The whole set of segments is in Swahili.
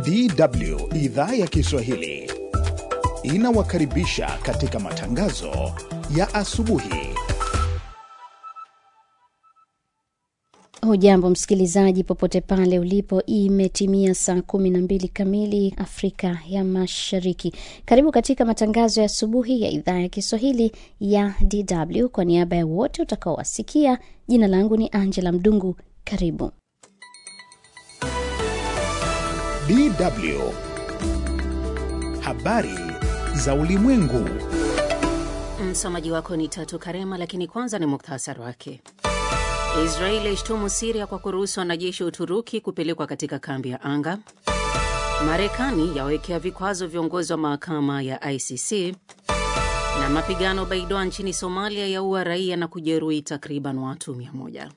DW idhaa ya Kiswahili inawakaribisha katika matangazo ya asubuhi. Hujambo msikilizaji, popote pale ulipo, imetimia saa kumi na mbili kamili Afrika ya Mashariki. Karibu katika matangazo ya asubuhi ya idhaa ya Kiswahili ya DW. Kwa niaba ya wote utakaowasikia, jina langu ni Angela Mdungu. Karibu DW habari za ulimwengu. Msomaji wako ni Tatu Karema, lakini kwanza ni muktasari wake. Israeli yaishtumu Siria kwa kuruhusu wanajeshi wa Uturuki kupelekwa katika kambi ya anga. Marekani yawekea vikwazo viongozi wa mahakama ya ICC, na mapigano Baidoa nchini Somalia yaua raia na kujeruhi takriban watu 100.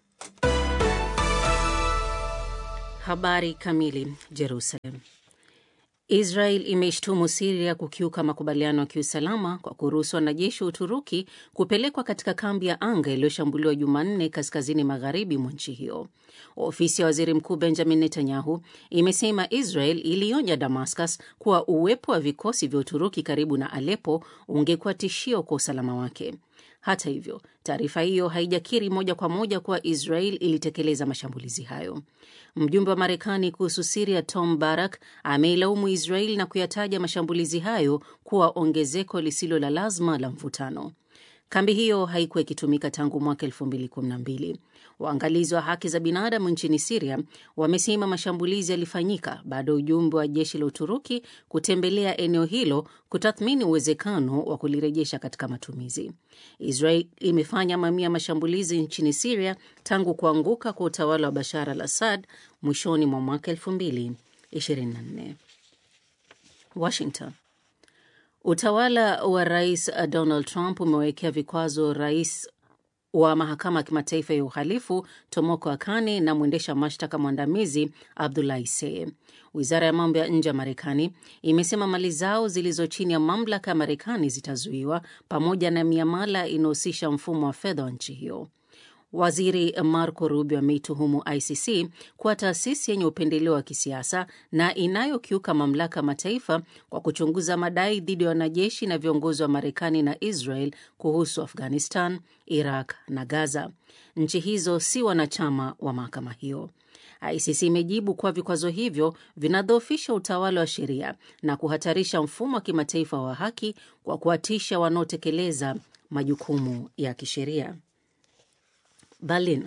Habari kamili. Jerusalem. Israel imeishtumu Siria kukiuka makubaliano ya kiusalama kwa kuruhusu wanajeshi wa Uturuki kupelekwa katika kambi ya anga iliyoshambuliwa Jumanne kaskazini magharibi mwa nchi hiyo. Ofisi ya waziri mkuu Benjamin Netanyahu imesema Israel ilionya Damascus kuwa uwepo wa vikosi vya Uturuki karibu na Alepo ungekuwa tishio kwa usalama wake. Hata hivyo, taarifa hiyo haijakiri moja kwa moja kuwa Israel ilitekeleza mashambulizi hayo. Mjumbe wa Marekani kuhusu Siria Tom Barak ameilaumu Israel na kuyataja mashambulizi hayo kuwa ongezeko lisilo la lazima la mvutano. Kambi hiyo haikuwa ikitumika tangu mwaka 2012. Waangalizi wa haki za binadamu nchini Siria wamesema mashambulizi yalifanyika baada ya ujumbe wa jeshi la Uturuki kutembelea eneo hilo kutathmini uwezekano wa kulirejesha katika matumizi. Israel imefanya mamia ya mashambulizi nchini Siria tangu kuanguka kwa utawala wa Bashar al Assad mwishoni mwa mwaka 2024. Washington. Utawala wa rais Donald Trump umewekea vikwazo rais wa mahakama ya kimataifa ya uhalifu Tomoko Akane na mwendesha mashtaka mwandamizi Abdulahi Seye. Wizara ya mambo ya nje ya Marekani imesema mali zao zilizo chini ya mamlaka ya Marekani zitazuiwa pamoja na miamala inayohusisha mfumo wa fedha wa nchi hiyo. Waziri Marco Rubio ameituhumu ICC kuwa taasisi yenye upendeleo wa kisiasa na inayokiuka mamlaka mataifa kwa kuchunguza madai dhidi ya wanajeshi na viongozi wa Marekani na Israel kuhusu Afghanistan, Iraq na Gaza. Nchi hizo si wanachama wa mahakama hiyo. ICC imejibu kuwa vikwazo hivyo vinadhoofisha utawala wa sheria na kuhatarisha mfumo wa kimataifa wa haki kwa kuwatisha wanaotekeleza majukumu ya kisheria. Berlin.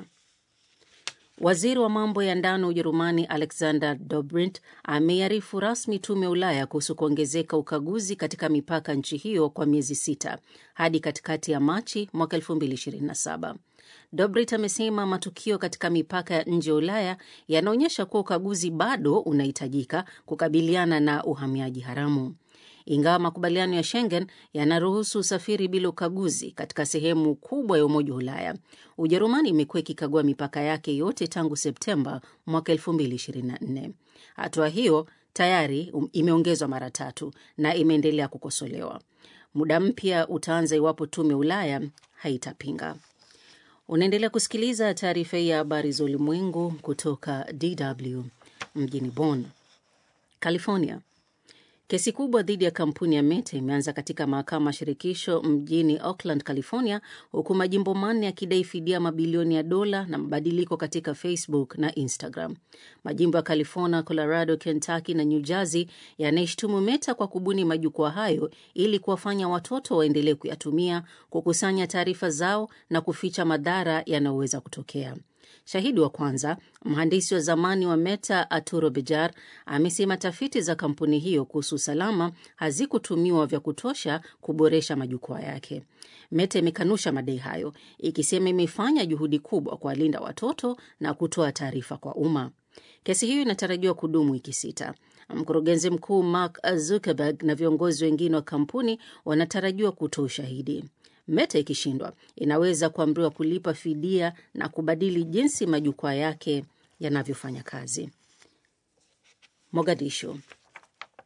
Waziri wa mambo ya ndani wa Ujerumani Alexander Dobrindt ameiarifu rasmi tume ya Ulaya kuhusu kuongezeka ukaguzi katika mipaka nchi hiyo kwa miezi sita hadi katikati ya Machi mwaka 2027. Dobrindt amesema matukio katika mipaka ya nje ya Ulaya yanaonyesha kuwa ukaguzi bado unahitajika kukabiliana na uhamiaji haramu. Ingawa makubaliano ya Schengen yanaruhusu usafiri bila ukaguzi katika sehemu kubwa ya Umoja wa Ulaya, Ujerumani imekuwa ikikagua mipaka yake yote tangu Septemba mwaka 2024. Hatua hiyo tayari imeongezwa mara tatu na imeendelea kukosolewa. Muda mpya utaanza iwapo tume ya Ulaya haitapinga. Unaendelea kusikiliza taarifa hii ya habari za ulimwengu kutoka DW mjini Bonn, California. Kesi kubwa dhidi ya kampuni ya Meta imeanza katika mahakama ya shirikisho mjini Oakland, California, huku majimbo manne yakidai fidia mabilioni ya dola na mabadiliko katika Facebook na Instagram. Majimbo ya California, Colorado, Kentucky na New Jersey yanaishtumu Meta kwa kubuni majukwaa hayo ili kuwafanya watoto waendelee kuyatumia, kukusanya taarifa zao na kuficha madhara yanayoweza kutokea. Shahidi wa kwanza, mhandisi wa zamani wa Meta Arturo Bejar, amesema tafiti za kampuni hiyo kuhusu usalama hazikutumiwa vya kutosha kuboresha majukwaa yake. Meta imekanusha madai hayo, ikisema imefanya juhudi kubwa kuwalinda watoto na kutoa taarifa kwa umma. Kesi hiyo inatarajiwa kudumu wiki sita. Mkurugenzi mkuu Mark Zuckerberg na viongozi wengine wa kampuni wanatarajiwa kutoa ushahidi. Meta ikishindwa inaweza kuamriwa kulipa fidia na kubadili jinsi majukwaa yake yanavyofanya kazi. Mogadishu.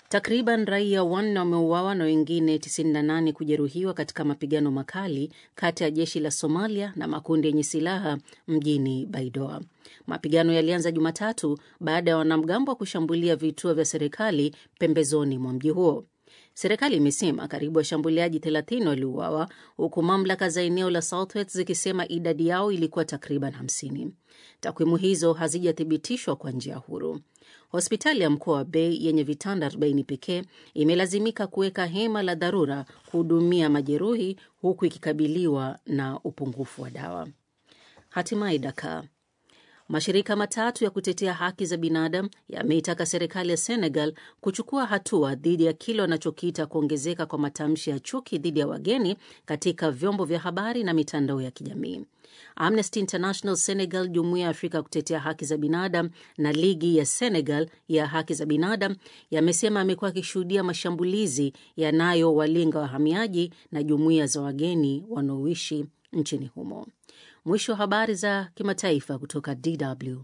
Takriban raia wanne wameuawa na wengine 98 kujeruhiwa katika mapigano makali kati ya jeshi la Somalia na makundi yenye silaha mjini Baidoa. Mapigano yalianza Jumatatu baada ya wanamgambo wa kushambulia vituo vya serikali pembezoni mwa mji huo. Serikali imesema karibu washambuliaji 30 waliuawa huku mamlaka za eneo la Southwest zikisema idadi yao ilikuwa takriban 50. Takwimu hizo hazijathibitishwa kwa njia huru. Hospitali ya mkoa wa Bay yenye vitanda 40 pekee imelazimika kuweka hema la dharura kuhudumia majeruhi huku ikikabiliwa na upungufu wa dawa. Hatimaye Dakar. Mashirika matatu ya kutetea haki za binadamu yameitaka serikali ya Senegal kuchukua hatua dhidi ya kile wanachokiita kuongezeka kwa matamshi ya chuki dhidi ya wageni katika vyombo vya habari na mitandao ya kijamii. Amnesty International Senegal, Jumuiya ya Afrika ya kutetea haki za binadamu na Ligi ya Senegal ya haki za binadamu yamesema amekuwa akishuhudia mashambulizi yanayowalenga wahamiaji na jumuiya za wageni wanaoishi nchini humo. Mwisho wa habari za kimataifa kutoka DW.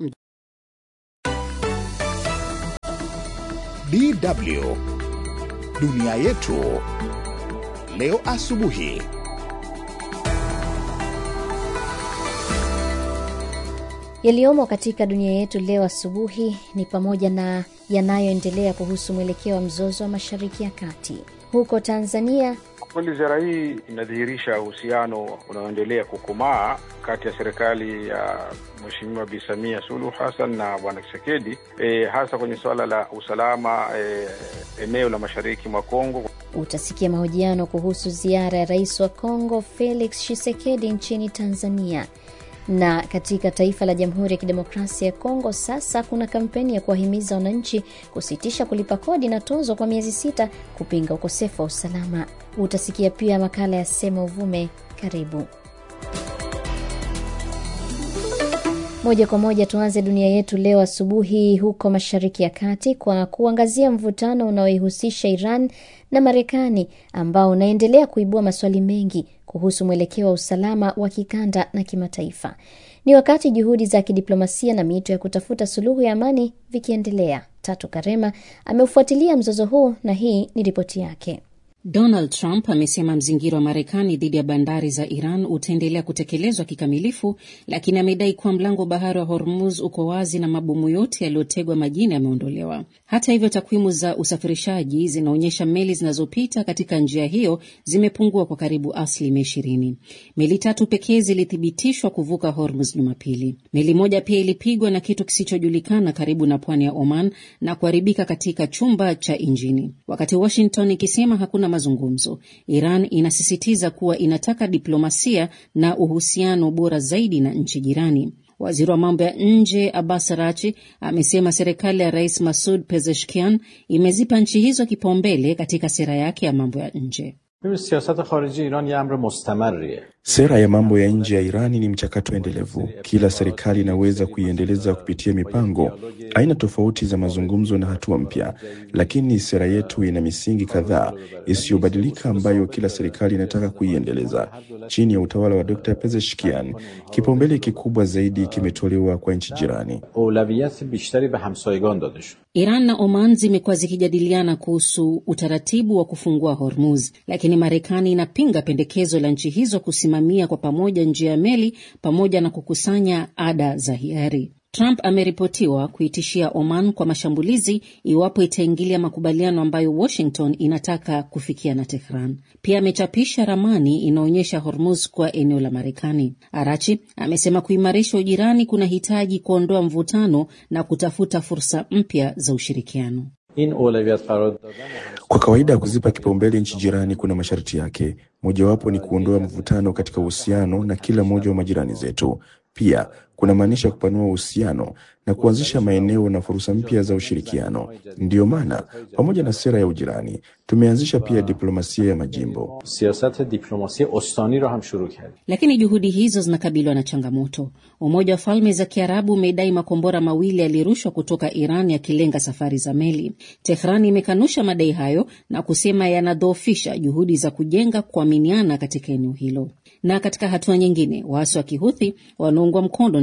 DW dunia yetu leo asubuhi. Yaliyomo katika dunia yetu leo asubuhi ni pamoja na yanayoendelea kuhusu mwelekeo wa mzozo wa Mashariki ya Kati. Huko Tanzania, Kweli ziara hii inadhihirisha uhusiano unaoendelea kukomaa kati ya serikali ya Mheshimiwa Bi Samia Suluhu Hassan na Bwana Tshisekedi e, hasa kwenye suala la usalama e, eneo la mashariki mwa Kongo. utasikia mahojiano kuhusu ziara ya rais wa Kongo Felix Tshisekedi nchini Tanzania. Na katika taifa la Jamhuri ya Kidemokrasia ya Kongo sasa kuna kampeni ya kuwahimiza wananchi kusitisha kulipa kodi na tozo kwa miezi sita kupinga ukosefu wa usalama. Utasikia pia makala ya Sema Uvume. Karibu. Moja kwa moja tuanze dunia yetu leo asubuhi huko Mashariki ya Kati kwa kuangazia mvutano unaoihusisha Iran na Marekani ambao unaendelea kuibua maswali mengi kuhusu mwelekeo wa usalama wa kikanda na kimataifa. Ni wakati juhudi za kidiplomasia na miito ya kutafuta suluhu ya amani vikiendelea. Tatu Karema ameufuatilia mzozo huu na hii ni ripoti yake. Donald Trump amesema mzingiro wa Marekani dhidi ya bandari za Iran utaendelea kutekelezwa kikamilifu, lakini amedai kuwa mlango wa bahari wa Hormuz uko wazi na mabomu yote yaliyotegwa majini yameondolewa. Hata hivyo, takwimu za usafirishaji zinaonyesha meli zinazopita katika njia hiyo zimepungua kwa karibu asilimia ishirini. Meli tatu pekee zilithibitishwa kuvuka Hormuz Jumapili. Meli moja pia ilipigwa na kitu kisichojulikana karibu na pwani ya Oman na kuharibika katika chumba cha injini, wakati Washington ikisema hakuna mazungumzo. Iran inasisitiza kuwa inataka diplomasia na uhusiano bora zaidi na nchi jirani. Waziri wa mambo ya nje Abbas Arachi amesema serikali ya Rais Masud Pezeshkian imezipa nchi hizo kipaumbele katika sera yake ya mambo ya nje. Sera ya mambo ya nje ya Irani ni mchakato endelevu. Kila serikali inaweza kuiendeleza kupitia mipango, aina tofauti za mazungumzo na hatua mpya, lakini sera yetu ina misingi kadhaa isiyobadilika ambayo kila serikali inataka kuiendeleza. Chini ya utawala wa Dr. Pezeshkian, kipaumbele kikubwa zaidi kimetolewa kwa nchi jirani. Iran na Oman zimekuwa zikijadiliana kuhusu utaratibu wa kufungua Hormuz, lakini Marekani inapinga pendekezo la nchi hizo kusimamia kwa pamoja njia ya meli pamoja na kukusanya ada za hiari. Trump ameripotiwa kuitishia Oman kwa mashambulizi iwapo itaingilia makubaliano ambayo Washington inataka kufikia na Tehran. Pia amechapisha ramani inaonyesha Hormuz kuwa eneo la Marekani. Arachi amesema kuimarisha ujirani kuna hitaji kuondoa mvutano na kutafuta fursa mpya za ushirikiano. Kwa kawaida kuzipa kipaumbele nchi jirani kuna masharti yake. Mojawapo ni kuondoa mvutano katika uhusiano na kila mmoja wa majirani zetu. Pia kunamaanisha kupanua uhusiano na kuanzisha maeneo na fursa mpya za ushirikiano. Ndiyo maana pamoja na sera ya ujirani tumeanzisha pia diplomasia ya majimbo. Lakini juhudi hizo zinakabiliwa na changamoto. Umoja wa Falme za Kiarabu umedai makombora mawili yalirushwa kutoka Iran yakilenga safari za meli. Tehran imekanusha madai hayo na kusema yanadhoofisha juhudi za kujenga kuaminiana katika eneo hilo. Na katika hatua nyingine, waasi wa Kihuthi wanaungwa mkono na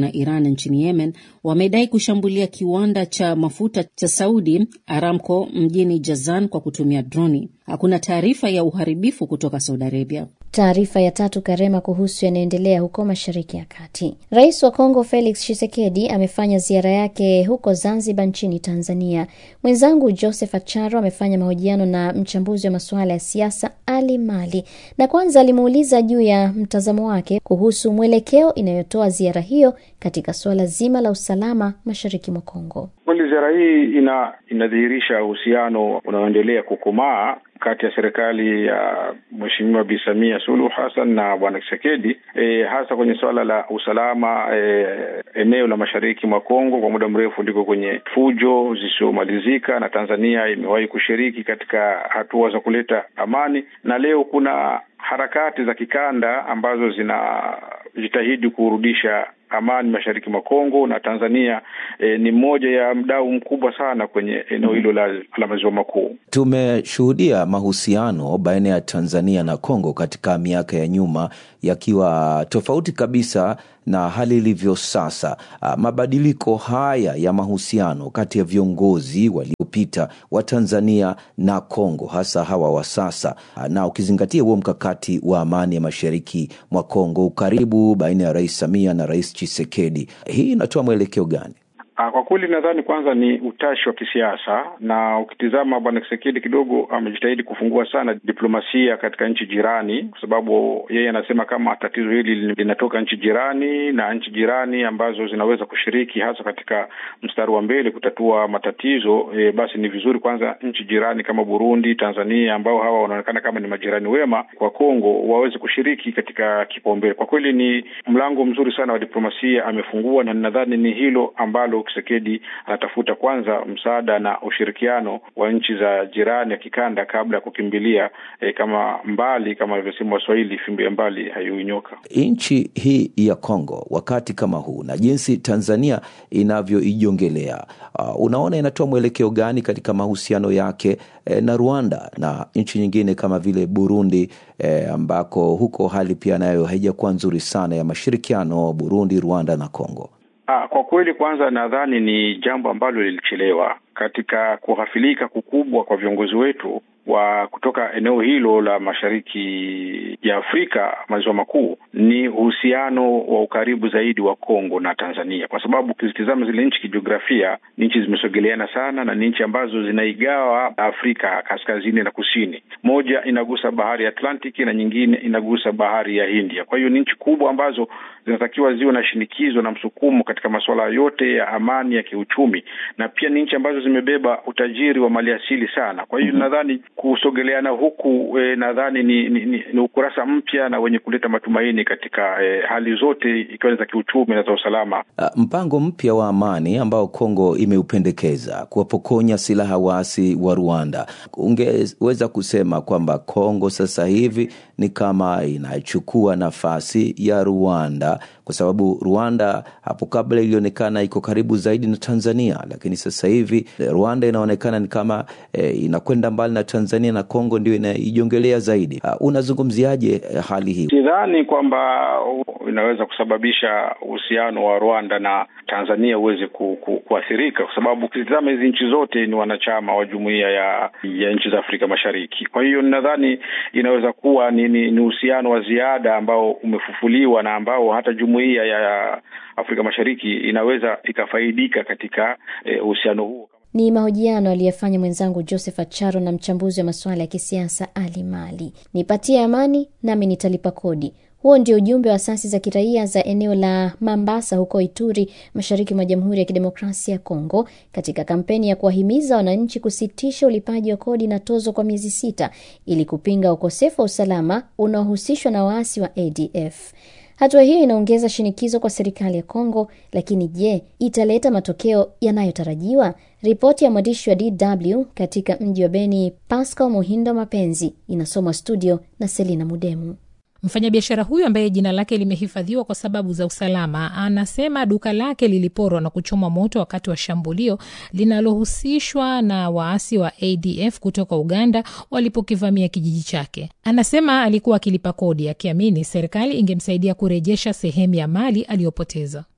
na Iran nchini Yemen wamedai kushambulia kiwanda cha mafuta cha Saudi Aramco mjini Jazan kwa kutumia droni. Hakuna taarifa ya uharibifu kutoka Saudi Arabia. Taarifa ya tatu Karema kuhusu yanayoendelea huko Mashariki ya Kati. Rais wa Kongo Felix Tshisekedi amefanya ziara yake huko Zanzibar nchini Tanzania. Mwenzangu Joseph Acharo amefanya mahojiano na mchambuzi wa masuala ya siasa Ali Mali, na kwanza alimuuliza juu ya mtazamo wake kuhusu mwelekeo inayotoa ziara hiyo katika suala zima la usalama mashariki mwa Kongo. Kweli ziara hii ina inadhihirisha uhusiano unaoendelea kukomaa kati ya serikali ya Mheshimiwa Bi Samia Suluhu Hassan na Bwana Tshisekedi e, hasa kwenye suala la usalama e, eneo la mashariki mwa Kongo kwa muda mrefu liko kwenye fujo zisizomalizika, na Tanzania imewahi kushiriki katika hatua za kuleta amani, na leo kuna harakati za kikanda ambazo zinajitahidi kurudisha amani mashariki mwa Kongo na Tanzania e, ni mmoja ya mdau mkubwa sana kwenye eneo hilo la, la maziwa makuu. Tumeshuhudia mahusiano baina ya Tanzania na Kongo katika miaka ya nyuma yakiwa tofauti kabisa na hali ilivyo sasa. Mabadiliko haya ya mahusiano kati ya viongozi waliopita wa Tanzania na Kongo, hasa hawa wa sasa, na ukizingatia huo mkakati wa amani ya mashariki mwa Kongo, ukaribu baina ya Rais Samia na Rais Tshisekedi, hii inatoa mwelekeo gani? Kwa kweli nadhani kwanza ni utashi wa kisiasa, na ukitizama bwana Kisekedi kidogo amejitahidi kufungua sana diplomasia katika nchi jirani, kwa sababu yeye anasema kama tatizo hili linatoka nchi jirani na nchi jirani ambazo zinaweza kushiriki hasa katika mstari wa mbele kutatua matatizo e, basi ni vizuri kwanza nchi jirani kama Burundi, Tanzania ambao hawa wanaonekana kama ni majirani wema kwa Kongo waweze kushiriki katika kipaumbele. Kwa kweli ni mlango mzuri sana wa diplomasia amefungua, na nadhani ni hilo ambalo Tshisekedi anatafuta kwanza msaada na ushirikiano wa nchi za jirani ya kikanda kabla ya kukimbilia eh, kama mbali kama alivyosema Waswahili, fimbo ya mbali haiui nyoka. Nchi hii ya Kongo wakati kama huu na jinsi Tanzania inavyoijongelea, uh, unaona inatoa mwelekeo gani katika mahusiano yake eh, na Rwanda na nchi nyingine kama vile Burundi eh, ambako huko hali pia nayo haijakuwa nzuri sana ya mashirikiano Burundi, Rwanda na Kongo? Ah, kwa kweli kwanza nadhani ni jambo ambalo lilichelewa katika kughafilika kukubwa kwa viongozi wetu wa kutoka eneo hilo la mashariki ya Afrika maziwa makuu ni uhusiano wa ukaribu zaidi wa Kongo na Tanzania, kwa sababu ukizitizama zile nchi kijiografia, ni nchi zimesogeleana sana na ni nchi ambazo zinaigawa Afrika kaskazini na kusini. Moja inagusa bahari ya Atlantiki na nyingine inagusa bahari ya India. Kwa hiyo ni nchi kubwa ambazo zinatakiwa ziwe na shinikizo na msukumo katika masuala yote ya amani ya kiuchumi, na pia ni nchi ambazo zimebeba utajiri wa maliasili sana. Kwa hiyo mm -hmm. nadhani kusogeleana huku e, nadhani ni, ni, ni, ni ukurasa mpya na wenye kuleta matumaini katika e, hali zote ikiwa ni za kiuchumi na za usalama. Uh, mpango mpya wa amani ambao Kongo imeupendekeza kuwapokonya silaha waasi wa Rwanda, ungeweza kusema kwamba Kongo sasa hivi ni kama inachukua nafasi ya Rwanda, kwa sababu Rwanda hapo kabla ilionekana iko karibu zaidi na Tanzania, lakini sasa hivi Rwanda inaonekana ni kama e, inakwenda mbali na Tanzania na Kongo ndio inaijongelea zaidi. Uh, unazungumziaje hali hii? Sidhani kwamba inaweza kusababisha uhusiano wa Rwanda na Tanzania uweze ku, ku, kuathirika kwa sababu ukitizama hizi nchi zote ni wanachama wa jumuiya ya ya nchi za Afrika Mashariki. Kwa hiyo nadhani inaweza kuwa ni uhusiano wa ziada ambao umefufuliwa na ambao hata jumuiya ya Afrika Mashariki inaweza ikafaidika katika uhusiano eh, huo. Ni mahojiano aliyefanya mwenzangu Joseph Acharo na mchambuzi wa masuala ya kisiasa Ali Mali. Nipatie amani nami nitalipa kodi. Huo ndio ujumbe wa asasi za kiraia za eneo la Mambasa huko Ituri, mashariki mwa Jamhuri ya Kidemokrasia ya Kongo, katika kampeni ya kuwahimiza wananchi kusitisha ulipaji wa kodi na tozo kwa miezi sita ili kupinga ukosefu wa usalama unaohusishwa na waasi wa ADF. Hatua hiyo inaongeza shinikizo kwa serikali ya Kongo, lakini je, italeta matokeo yanayotarajiwa? Ripoti ya mwandishi wa DW katika mji wa Beni, Pascal Muhindo Mapenzi, inasomwa studio na Selina Mudemu. Mfanyabiashara huyo ambaye jina lake limehifadhiwa kwa sababu za usalama anasema duka lake liliporwa na kuchomwa moto wakati wa shambulio linalohusishwa na waasi wa ADF kutoka Uganda walipokivamia kijiji chake. Anasema alikuwa akilipa kodi akiamini serikali ingemsaidia kurejesha sehemu ya mali aliyopoteza.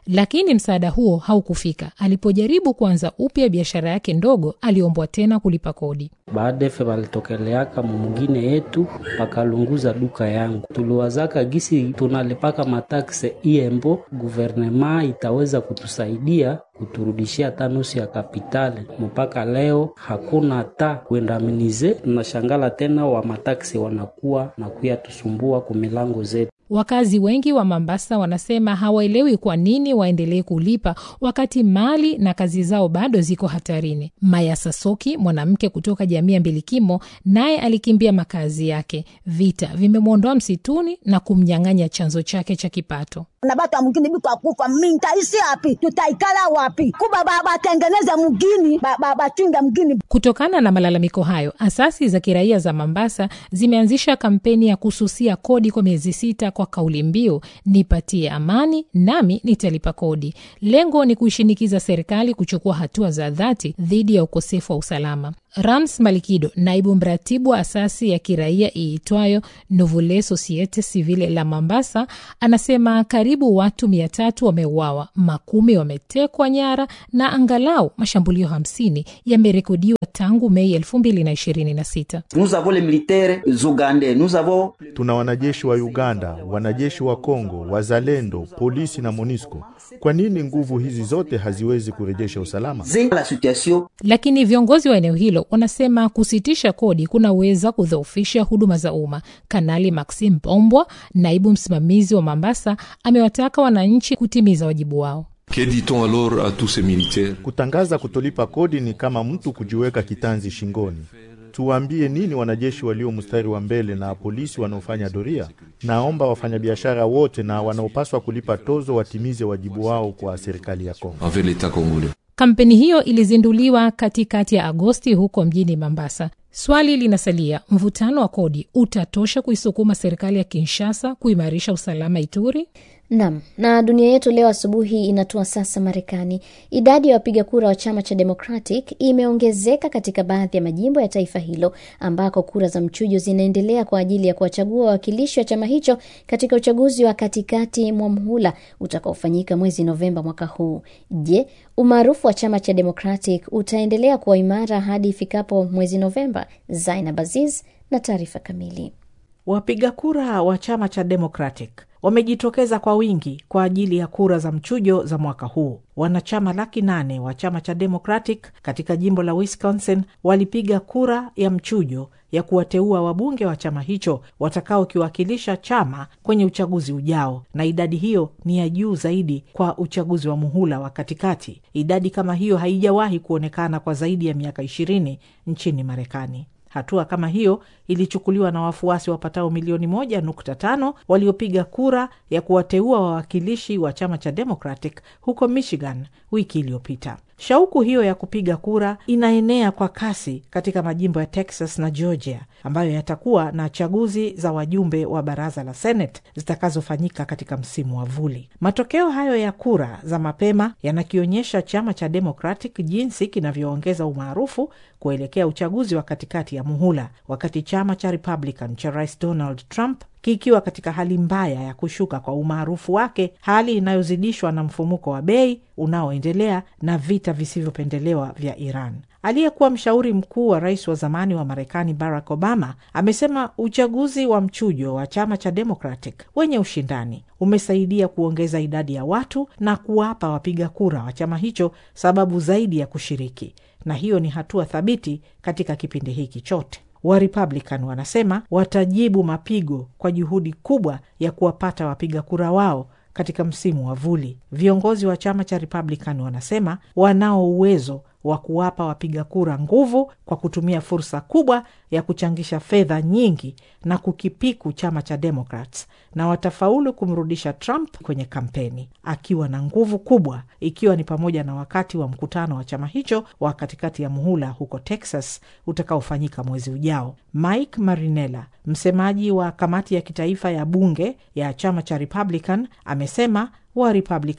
lakini msaada huo haukufika. Alipojaribu kuanza upya biashara yake ndogo, aliombwa tena kulipa kodi. Baadefe balitokeleaka mumugine yetu pakalunguza duka yangu, tuliwazaka gisi tunalipaka matakse iembo, guvernema itaweza kutusaidia kuturudishia hata nusu ya kapitale. Mpaka leo hakuna hata kuendaminize. Tunashangala tena wa mataksi wanakuwa na kuya tusumbua kumilango zetu. Wakazi wengi wa Mombasa wanasema hawaelewi kwa nini waendelee kulipa wakati mali na kazi zao bado ziko hatarini. Maya Sasoki, mwanamke kutoka jamii ya Mbilikimo, naye alikimbia makazi yake. Vita vimemwondoa msituni na kumnyang'anya chanzo chake cha kipato. na batu mugini bikwakufa mintaisi api tutaikala wapi kuba batengeneze mugini bachunge mugini Kutokana na malalamiko hayo, asasi za kiraia za Mombasa zimeanzisha kampeni ya kususia kodi kwa miezi sita kwa kauli mbiu nipatie amani nami nitalipa kodi. Lengo ni kuishinikiza serikali kuchukua hatua za dhati dhidi ya ukosefu wa usalama. Rams Malikido, naibu mratibu wa asasi ya kiraia iitwayo Nouvelle Societe Civile la Mombasa, anasema karibu watu mia tatu wameuawa, makumi wametekwa nyara na angalau mashambulio hamsini yamerekodiwa tangu Mei elfu mbili na ishirini na sita. Nous avons les militaires ougandais, nous avons Tuna wanajeshi wa Uganda, wanajeshi wa Kongo, wazalendo, polisi na MONUSCO. Kwa nini nguvu hizi zote haziwezi kurejesha usalama? la situation Lakini viongozi wa eneo hilo wanasema kusitisha kodi kunaweza kudhoofisha huduma za umma. Kanali Maxim Bombwa, naibu msimamizi wa Mombasa, amewataka wananchi kutimiza wajibu wao. Que dit-on alors à tous ces militaires Kutangaza kutolipa kodi ni kama mtu kujiweka kitanzi shingoni. Tuwaambie nini wanajeshi walio mstari wa mbele na polisi wanaofanya doria? Naomba wafanyabiashara wote na wanaopaswa kulipa tozo watimize wajibu wao kwa serikali ya Kongo. envers l'État congolais Kampeni hiyo ilizinduliwa katikati ya Agosti huko mjini Mombasa. Swali linasalia, mvutano wa kodi utatosha kuisukuma serikali ya Kinshasa kuimarisha usalama Ituri? Nam na dunia yetu leo asubuhi inatua sasa Marekani. Idadi ya wapiga kura wa chama cha Democratic imeongezeka katika baadhi ya majimbo ya taifa hilo ambako kura za mchujo zinaendelea kwa ajili ya kuwachagua wawakilishi wa chama hicho katika uchaguzi wa katikati mwa mhula utakaofanyika mwezi Novemba mwaka huu. Je, umaarufu wa chama cha Democratic utaendelea kuwa imara hadi ifikapo mwezi Novemba? Zainab Aziz na taarifa kamili. Wapiga kura wa chama cha Democratic wamejitokeza kwa wingi kwa ajili ya kura za mchujo za mwaka huu. Wanachama laki nane wa chama cha Democratic katika jimbo la Wisconsin walipiga kura ya mchujo ya kuwateua wabunge wa chama hicho watakaokiwakilisha chama kwenye uchaguzi ujao, na idadi hiyo ni ya juu zaidi kwa uchaguzi wa muhula wa katikati. Idadi kama hiyo haijawahi kuonekana kwa zaidi ya miaka ishirini nchini Marekani. Hatua kama hiyo ilichukuliwa na wafuasi wapatao milioni moja nukta tano waliopiga kura ya kuwateua wawakilishi wa chama cha Democratic huko Michigan wiki iliyopita. Shauku hiyo ya kupiga kura inaenea kwa kasi katika majimbo ya Texas na Georgia ambayo yatakuwa na chaguzi za wajumbe wa baraza la Senate zitakazofanyika katika msimu wa vuli. Matokeo hayo ya kura za mapema yanakionyesha chama cha Democratic jinsi kinavyoongeza umaarufu kuelekea uchaguzi wa katikati ya muhula, wakati chama cha Republican cha Rais Donald Trump kikiwa katika hali mbaya ya kushuka kwa umaarufu wake, hali inayozidishwa na mfumuko wa bei unaoendelea na vita visivyopendelewa vya Iran. Aliyekuwa mshauri mkuu wa rais wa zamani wa Marekani Barack Obama amesema uchaguzi wa mchujo wa chama cha Democratic wenye ushindani umesaidia kuongeza idadi ya watu na kuwapa wapiga kura wa chama hicho sababu zaidi ya kushiriki, na hiyo ni hatua thabiti katika kipindi hiki chote. Wa Republican wanasema watajibu mapigo kwa juhudi kubwa ya kuwapata wapiga kura wao katika msimu wa vuli. Viongozi wa chama cha Republican wanasema wanao uwezo wa kuwapa wapiga kura nguvu kwa kutumia fursa kubwa ya kuchangisha fedha nyingi na kukipiku chama cha Democrats, na watafaulu kumrudisha Trump kwenye kampeni akiwa na nguvu kubwa, ikiwa ni pamoja na wakati wa mkutano wa chama hicho wa katikati ya muhula huko Texas utakaofanyika mwezi ujao. Mike Marinella, msemaji wa kamati ya kitaifa ya bunge ya chama cha Republican, amesema wa Republican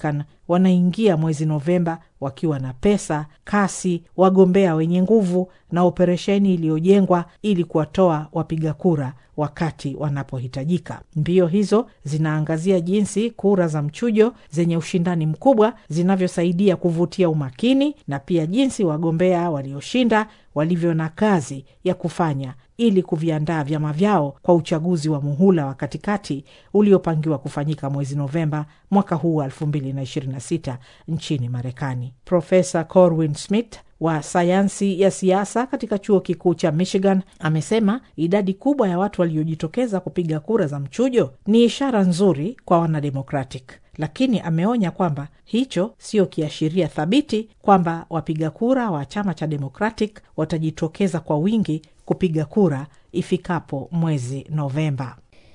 wanaingia mwezi Novemba wakiwa na pesa, kasi, wagombea wenye nguvu na operesheni iliyojengwa ili kuwatoa wapiga kura wakati wanapohitajika. Mbio hizo zinaangazia jinsi kura za mchujo zenye ushindani mkubwa zinavyosaidia kuvutia umakini na pia jinsi wagombea walioshinda walivyo na kazi ya kufanya ili kuviandaa vyama vyao kwa uchaguzi wa muhula wa katikati uliopangiwa kufanyika mwezi Novemba mwaka huu wa 2026 nchini Marekani. Profesa Corwin Smith wa sayansi ya siasa katika chuo kikuu cha Michigan amesema idadi kubwa ya watu waliojitokeza kupiga kura za mchujo ni ishara nzuri kwa wanademokratic, lakini ameonya kwamba hicho sio kiashiria thabiti kwamba wapiga kura wa chama cha Democratic watajitokeza kwa wingi kupiga kura ifikapo mwezi Novemba.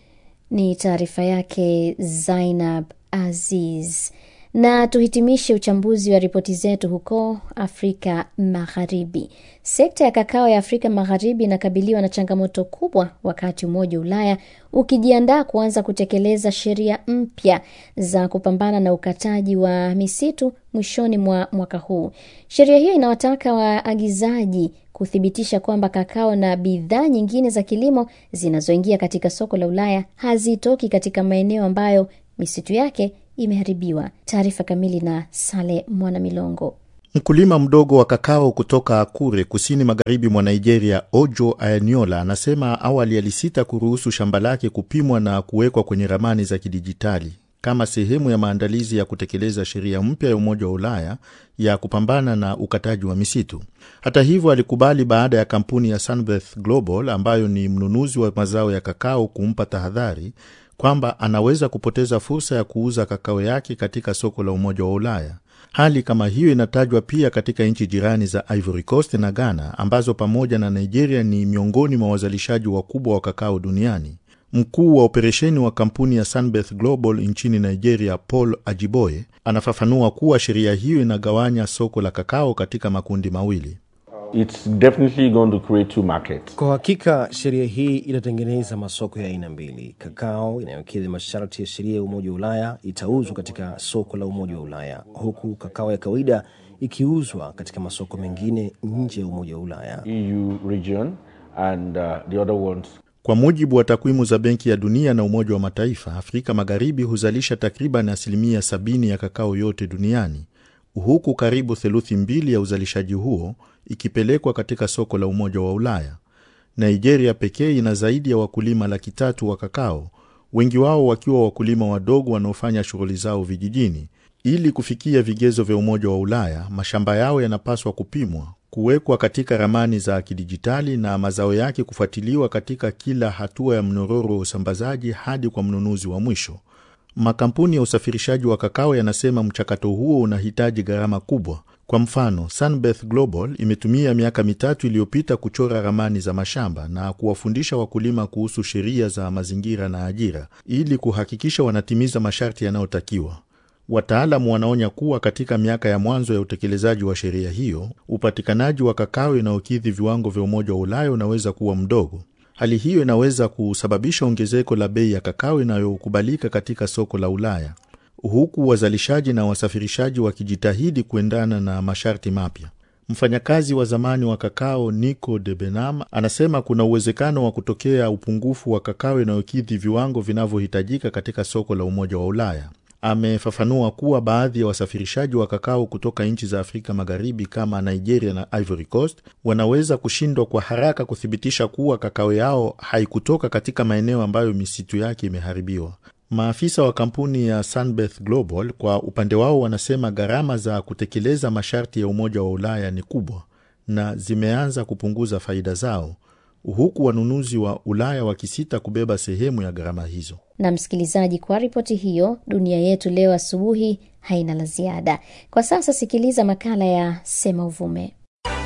Ni taarifa yake Zainab Aziz. Na tuhitimishe uchambuzi wa ripoti zetu huko Afrika Magharibi. Sekta ya kakao ya Afrika Magharibi inakabiliwa na changamoto kubwa, wakati Umoja wa Ulaya ukijiandaa kuanza kutekeleza sheria mpya za kupambana na ukataji wa misitu mwishoni mwa mwaka huu. Sheria hiyo inawataka waagizaji kuthibitisha kwamba kakao na bidhaa nyingine za kilimo zinazoingia katika soko la Ulaya hazitoki katika maeneo ambayo misitu yake imeharibiwa. Taarifa kamili na Sale Mwana Milongo. Mkulima mdogo wa kakao kutoka Akure, kusini magharibi mwa Nigeria, Ojo Ayaniola, anasema awali alisita kuruhusu shamba lake kupimwa na kuwekwa kwenye ramani za kidijitali kama sehemu ya maandalizi ya kutekeleza sheria mpya ya Umoja wa Ulaya ya kupambana na ukataji wa misitu. Hata hivyo, alikubali baada ya kampuni ya Sunbirth Global ambayo ni mnunuzi wa mazao ya kakao kumpa tahadhari kwamba anaweza kupoteza fursa ya kuuza kakao yake katika soko la Umoja wa Ulaya. Hali kama hiyo inatajwa pia katika nchi jirani za Ivory Coast na Ghana ambazo pamoja na Nigeria ni miongoni mwa wazalishaji wakubwa wa kakao duniani. Mkuu wa operesheni wa kampuni ya Sunbirth Global nchini Nigeria, Paul Ajiboye, anafafanua kuwa sheria hiyo inagawanya soko la kakao katika makundi mawili. It's definitely going to create two markets. Kwa hakika sheria hii inatengeneza masoko ya aina mbili. Kakao inayokidhi masharti ya sheria ya Umoja wa Ulaya itauzwa katika soko la Umoja wa Ulaya, huku kakao ya kawaida ikiuzwa katika masoko mengine nje ya Umoja wa Ulaya. EU region and uh, the other ones Kwa mujibu wa takwimu za Benki ya Dunia na Umoja wa Mataifa, Afrika Magharibi huzalisha takriban asilimia sabini ya kakao yote duniani, huku karibu theluthi mbili ya uzalishaji huo ikipelekwa katika soko la Umoja wa Ulaya. Nigeria pekee ina zaidi ya wakulima laki tatu wa kakao, wengi wao wakiwa wakulima wadogo wanaofanya shughuli zao vijijini. Ili kufikia vigezo vya Umoja wa Ulaya, mashamba yao yanapaswa kupimwa, kuwekwa katika ramani za kidijitali na mazao yake kufuatiliwa katika kila hatua ya mnyororo wa usambazaji hadi kwa mnunuzi wa mwisho. Makampuni ya usafirishaji wa kakao yanasema mchakato huo unahitaji gharama kubwa. Kwa mfano, Sunbirth Global imetumia miaka mitatu iliyopita kuchora ramani za mashamba na kuwafundisha wakulima kuhusu sheria za mazingira na ajira ili kuhakikisha wanatimiza masharti yanayotakiwa. Wataalamu wanaonya kuwa katika miaka ya mwanzo ya utekelezaji wa sheria hiyo, upatikanaji wa kakao inayokidhi viwango vya Umoja wa Ulaya unaweza kuwa mdogo. Hali hiyo inaweza kusababisha ongezeko la bei ya kakao inayokubalika katika soko la Ulaya, huku wazalishaji na wasafirishaji wakijitahidi kuendana na masharti mapya. Mfanyakazi wa zamani wa kakao Nico de Benam anasema kuna uwezekano wa kutokea upungufu wa kakao inayokidhi viwango vinavyohitajika katika soko la Umoja wa Ulaya. Amefafanua kuwa baadhi ya wasafirishaji wa kakao kutoka nchi za Afrika Magharibi kama Nigeria na Ivory Coast wanaweza kushindwa kwa haraka kuthibitisha kuwa kakao yao haikutoka katika maeneo ambayo misitu yake imeharibiwa. Maafisa wa kampuni ya Sunbirth Global kwa upande wao wanasema gharama za kutekeleza masharti ya Umoja wa Ulaya ni kubwa na zimeanza kupunguza faida zao, huku wanunuzi wa Ulaya wakisita kubeba sehemu ya gharama hizo. Na msikilizaji, kwa ripoti hiyo, dunia yetu leo asubuhi haina la ziada. Kwa sasa sikiliza makala ya Sema Uvume.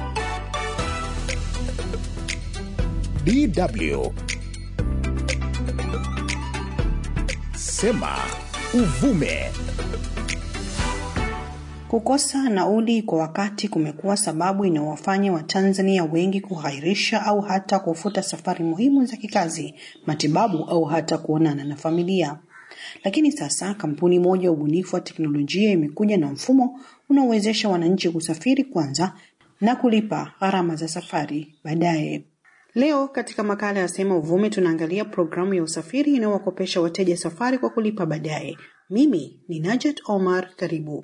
DW Sema Uvume. Kukosa nauli kwa wakati kumekuwa sababu inayowafanya Watanzania wengi kughairisha au hata kufuta safari muhimu za kikazi, matibabu au hata kuonana na familia. Lakini sasa kampuni moja ya ubunifu wa teknolojia imekuja na mfumo unaowezesha wananchi kusafiri kwanza na kulipa gharama za safari baadaye. Leo katika makala ya Sema Uvume tunaangalia programu ya usafiri inayowakopesha wateja safari kwa kulipa baadaye. Mimi ni Najet Omar, karibu.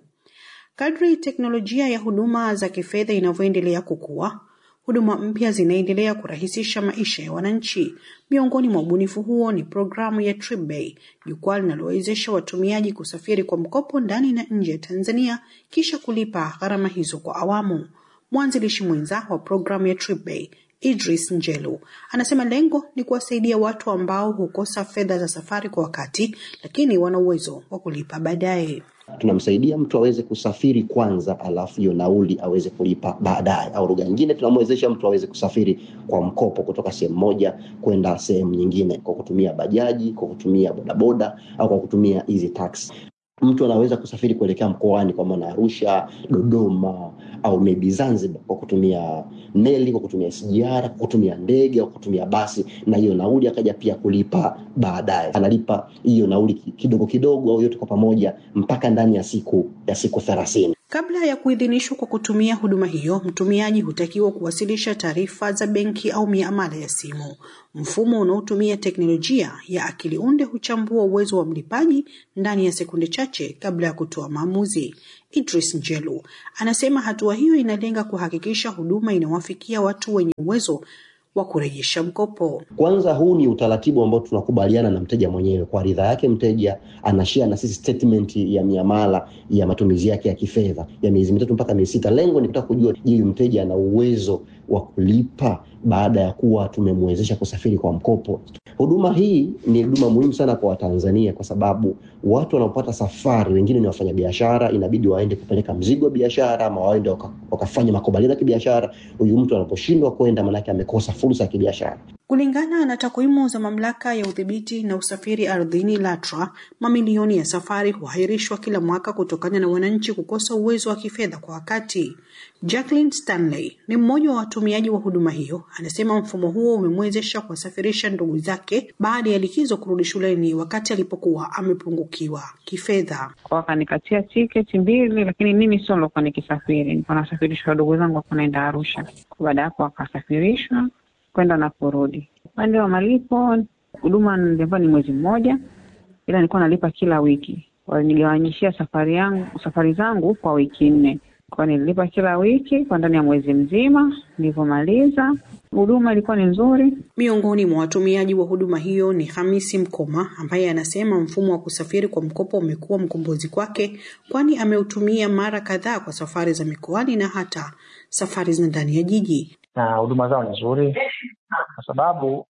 Kadri teknolojia ya huduma za kifedha inavyoendelea kukua, huduma mpya zinaendelea kurahisisha maisha ya wananchi. Miongoni mwa ubunifu huo ni programu ya TripBay, jukwaa linalowezesha watumiaji kusafiri kwa mkopo ndani na nje ya Tanzania kisha kulipa gharama hizo kwa awamu. Mwanzilishi mwenza wa programu ya TripBay Idris Njelu anasema lengo ni kuwasaidia watu ambao hukosa fedha za safari kwa wakati, lakini wana uwezo wa kulipa baadaye. tunamsaidia mtu aweze kusafiri kwanza, alafu hiyo nauli aweze kulipa baadaye, au lugha nyingine tunamwezesha mtu aweze kusafiri kwa mkopo kutoka sehemu moja kwenda sehemu nyingine kwa kutumia bajaji, kwa kutumia bodaboda au kwa kutumia hizi taxi. Mtu anaweza kusafiri kuelekea mkoani kwa maana Arusha, Dodoma au maybe Zanzibar kwa kutumia meli, kwa kutumia SGR, kwa kutumia ndege au kwa kutumia basi, na hiyo nauli akaja pia kulipa baadaye. Analipa hiyo nauli kidogo kidogo au yote kwa pamoja mpaka ndani ya siku ya siku thelathini. Kabla ya kuidhinishwa kwa kutumia huduma hiyo, mtumiaji hutakiwa kuwasilisha taarifa za benki au miamala ya simu. Mfumo unaotumia teknolojia ya akili unde huchambua uwezo wa mlipaji ndani ya sekunde chache kabla ya kutoa maamuzi. Idris Njelu anasema hatua hiyo inalenga kuhakikisha huduma inawafikia watu wenye uwezo wa kurejesha mkopo. Kwanza, huu ni utaratibu ambao tunakubaliana na mteja mwenyewe. Kwa ridhaa yake, mteja anashare na sisi statement ya miamala ya matumizi yake ya kifedha ya miezi mitatu mpaka miezi sita. Lengo ni kutaka kujua, je, mteja ana uwezo wa kulipa baada ya kuwa tumemwezesha kusafiri kwa mkopo. Huduma hii ni huduma muhimu sana kwa Watanzania kwa sababu watu wanaopata safari, wengine ni wafanyabiashara, inabidi waende kupeleka mzigo wa biashara ama waende waka, wakafanya makubaliano ya kibiashara. Huyu mtu anaposhindwa kwenda, maanake amekosa fursa ya kibiashara. Kulingana na takwimu za mamlaka ya udhibiti na usafiri ardhini LATRA, mamilioni ya safari huahirishwa kila mwaka kutokana na wananchi kukosa uwezo wa kifedha kwa wakati. Jacqueline Stanley ni mmoja wa watumiaji wa huduma hiyo, anasema mfumo huo umemwezesha kuwasafirisha ndugu zake baada ya likizo kurudi shuleni wakati alipokuwa amepungukiwa kifedha. Wakanikatia tiketi mbili, lakini mimi sio nilokuwa nikisafiri, nilikuwa nasafirishwa wadogo zangu wako naenda Arusha. Baada ya hapo wakasafirishwa kwenda na kurudi. Upande wa malipo, huduma nilikuwa ni mwezi mmoja, ila nilikuwa nalipa kila wiki. Walinigawanyishia safari yangu safari zangu kwa wiki nne, kwa nililipa kila wiki kwa ndani ya mwezi mzima. Nilivyomaliza huduma ilikuwa ni nzuri. Miongoni mwa watumiaji wa huduma hiyo ni Hamisi Mkoma ambaye anasema mfumo wa kusafiri kwa mkopo umekuwa mkombozi kwake, kwani ameutumia mara kadhaa kwa safari za mikoani na hata safari za ndani ya jiji na huduma zao ni nzuri kwa sababu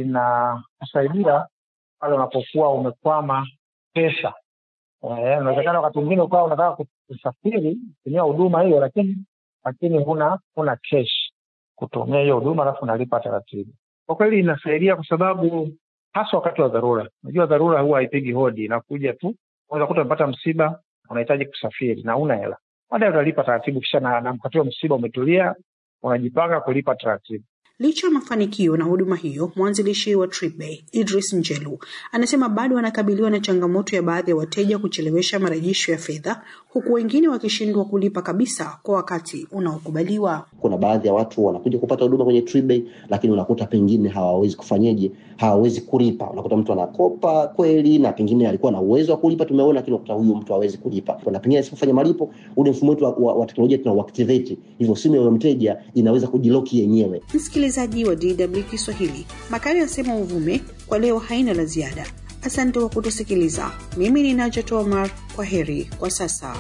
zinasaidia pale unapokuwa umekwama pesa. Inawezekana wakati mwingine ukawa unataka kusafiri kutumia huduma hiyo, lakini lakini huna huna cash kutumia hiyo huduma, alafu unalipa taratibu. Kwa kweli inasaidia kwa sababu hasa wakati wa dharura. Unajua dharura huwa haipigi hodi, inakuja tu. Unaweza kuta umepata msiba, unahitaji kusafiri na una hela, baadaye utalipa taratibu, kisha na, na mkatio msiba umetulia unajipanga kulipa taratibu. Licha ya mafanikio na huduma hiyo, mwanzilishi wa TripBay Idris Njelu anasema bado anakabiliwa na changamoto ya baadhi ya wateja kuchelewesha marejesho ya fedha, huku wengine wakishindwa kulipa kabisa kwa wakati unaokubaliwa. Kuna baadhi ya watu wanakuja kupata huduma kwenye TripBay, lakini unakuta pengine hawawezi kufanyeje, hawawezi kulipa. Unakuta mtu anakopa kweli na pengine alikuwa na uwezo wa kulipa, tumeona, lakini unakuta huyu mtu hawezi kulipa, na pengine asipofanya malipo, ule mfumo wetu wa, wa, wa teknolojia tunauactivate, hivyo simu ya mteja inaweza kujiloki yenyewe. Msikilizaji wa DW Kiswahili, makala ya Sema Uvume kwa leo haina la ziada. Asante kwa kutusikiliza. Mimi ni Najat Omar, kwa heri kwa sasa.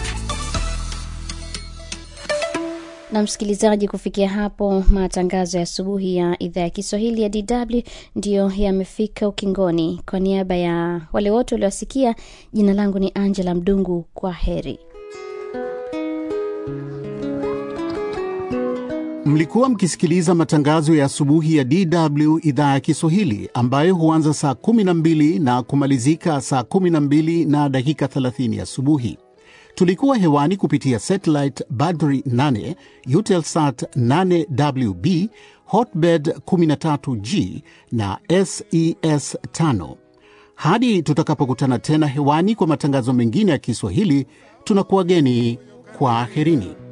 na msikilizaji, kufikia hapo matangazo ya asubuhi ya idhaa ya Kiswahili ya DW ndiyo yamefika ukingoni. Kwa niaba ya wale wote waliowasikia, jina langu ni Angela Mdungu. Kwa heri. Mlikuwa mkisikiliza matangazo ya asubuhi ya DW idhaa ya Kiswahili ambayo huanza saa 12 na kumalizika saa 12 na dakika 30 asubuhi. Tulikuwa hewani kupitia satellite Badri 8, Eutelsat 8WB, Hotbird 13G na SES 5. Hadi tutakapokutana tena hewani kwa matangazo mengine ya Kiswahili, tunakuwageni kwa aherini.